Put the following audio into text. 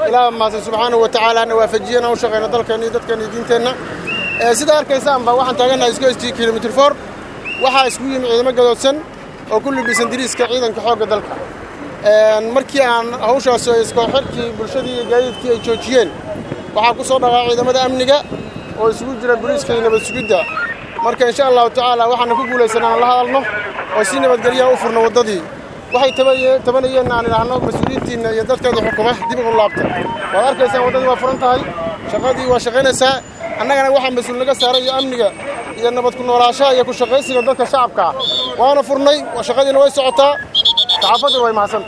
ilaah mahadsan subxaanahu wa tacaala na waafajiyana u shaqayna dalkeenna iyo dadkeenna iyo diinteenna sida arkaysaanba waxaan taagannahay isku st kilomitr for waxaa isku yimi ciidamo gadoodsan oo ku libisan diriiska ciidanka xoogga dalka markii aan hawshaas iskooxirkii bulshadii iyo gaadiidkii ay joojiyeen waxaa ku soo dhaqaa ciidamada amniga oo isugu jira boliiska iyo nabad sugidda marka insha allahu tacaala waxaana ku guulaysan aan la hadalno oo si nabadgelyaha u furno waddadii waxay tabanayeen aan idhaahno mas-uuliyiintiinna iyo dadkeeda xukuma dib ugu laabta waad arkaysaan waddadii waa furan tahay shaqadii waa shaqaynaysaa annagana waxaa mas-uul naga saaray iyo amniga iyo nabad ku noolaashaha iyo ku shaqaysiga dadka shacabka waana furnay shaqadiina way socotaa saxaafadda way mahadsan